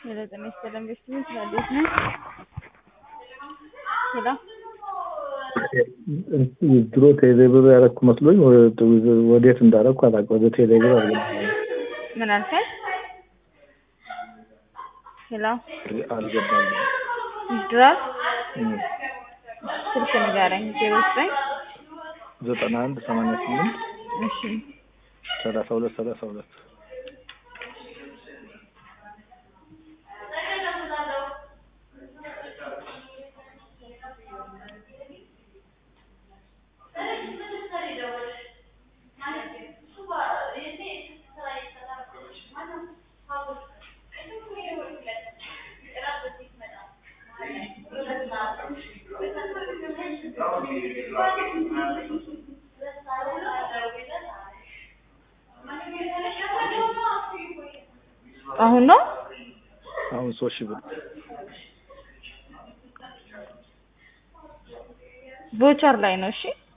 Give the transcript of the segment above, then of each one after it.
የዘጠኝ ሰላም ቤተሰቦች እንዴት ነህ? ሄሎ ድሮ ቴሌብር ያደረኩ መስሎኝ ወዴት እንዳደረኩ አላውቅም። ወደ ቴሌብር አልገባኝም ምን አልከኝ? ሄሎ አልገባኝም። ይድራል እም፣ ስልክ ንገረኝ። ዜሮ ዘጠኝ ዘጠና አንድ ሰማንያ ስምንት እሺ ሰላሳ ሁለት ሰላሳ ሁለት አሁን ነው አሁን ሶስት ሺህ ብር ቮቸር ላይ ነው። እሺ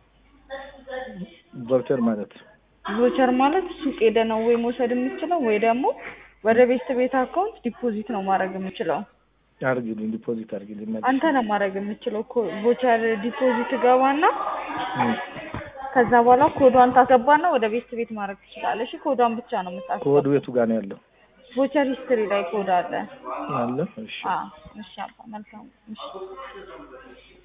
ቫውቸር ማለት ቮቸር ማለት ሱቅ ሄደ ነው ወይ መውሰድ የምችለው ወይ ደግሞ ወደ ቤት ቤት አካውንት ዲፖዚት ነው ማድረግ የምችለው። አድርጊልኝ፣ ዲፖዚት አድርጊልኝ። መልስ አንተ ነው ማድረግ የምችለው። ኮ- ቮቸር ዲፖዚት ገባና እም፣ ከዛ በኋላ ኮዷን ታስገባና ወደ ቤት ቤት ማድረግ ትችላለህ። እሺ ኮዷን ብቻ ነው ኮድ የምታስገባው። ቤቱ ጋር ነው ያለው ቮቸር ሂስትሪ ላይ ኮድ አለ። አለ። እሺ አዎ እሺ አባ መልካም እሺ